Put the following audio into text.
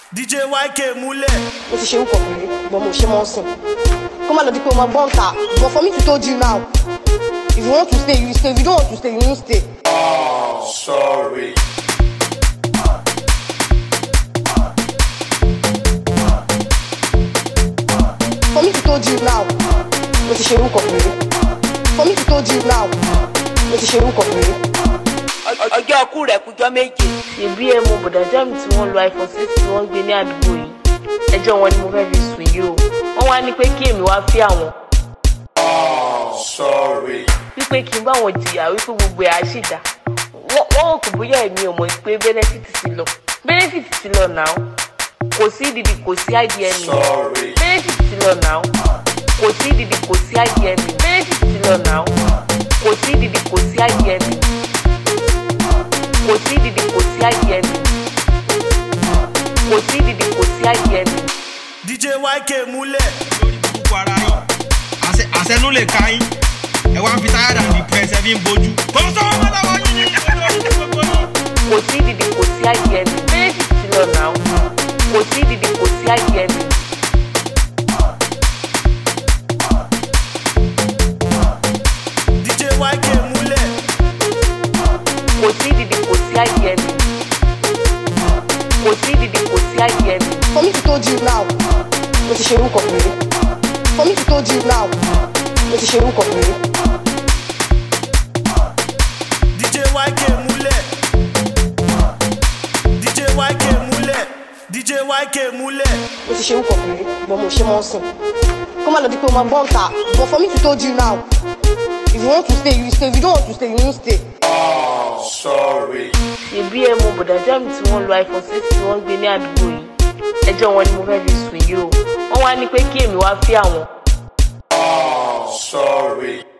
DJ YK múlẹ̀. mo ti ṣe orúkọ pẹ̀lú but mo ṣe mọ́ sìn kó má lọ di pé o máa gbọ́n ta but for me to told you now if you want to stay you stay if you don't want to stay you won't stay. Sorry. for me to told you now mo ti ṣe orúkọ pẹ̀lú for me to told you now mo ti ṣe orúkọ pẹ̀lú. ọjọ́ ọkú rẹ̀ kújọ́ méje. ṣèbí ẹ mọ bọ̀dà jáàmù tí wọ́n lo iphone six tí wọ́n ń gbé ní àdúgbò yìí ẹjọ́ wọn ni mo fẹ́ fi sùn yìí o wọ́n wá ní pé kí èmi wá fí àwọn Sorry. wípé kí n bá wọn jìyà wípé gbogbo ẹ̀ á sì dá wọ́n wọ́n rò kò bóyá èmi ò mọ̀ pé benefit ti lọ benefit ti lọ náà kò sí ìdìdì kò sí idm Sorry. benefit ti lọ náà kò sí ìdìdì kò sí idm benefit ti lọ náà kò sí ìdìdì kò sí idm kò sí ìdìdì kò sí idm kò sí ìdìdì kò sí idm. DJ YK múlẹ̀. lórí burúkú ara yín Àṣẹ- àṣẹnú lè ka yín ẹ wá ń fi táyà dàbí pẹ̀sẹ̀ fi ń bojú. kò sọ́wọ́ mọ́ lọ́wọ́ yín ní ẹgbẹ́ lórí gbogbo yín. kò sí ìdìdì kò sí idm benefit ti lọ náà kò sí ìdìdì kò sí idm. DJ YK múlẹ̀. kò sí ìdìdì kò sí idm kò sí ìdìdì kò sí idm. for me to told you now mo ti ṣe orúkọ pẹ̀lú for me to told you now mo ti ṣe orúkọ pẹ̀lú. DJ YK múlẹ̀. DJ YK múlẹ̀. DJ YK múlẹ̀. mo ti ṣe orúkọ pẹ̀lú but mo ṣe mọ́ sìn kó má lọ di pé o máa gbọ́n ta but for me to told you now if you want to stay you stay if you don't want to stay you won't stay. Sorry. ṣèbí ẹ mọ bọ̀dà jáàmù tí wọ́n lo iphone six tí wọ́n ń gbé ní àdúgbò yìí ẹjọ́ wọn ni mo fẹ́ fi sùn yìí o wọ́n wá ní pé kí èmi wá fí àwọn Sorry.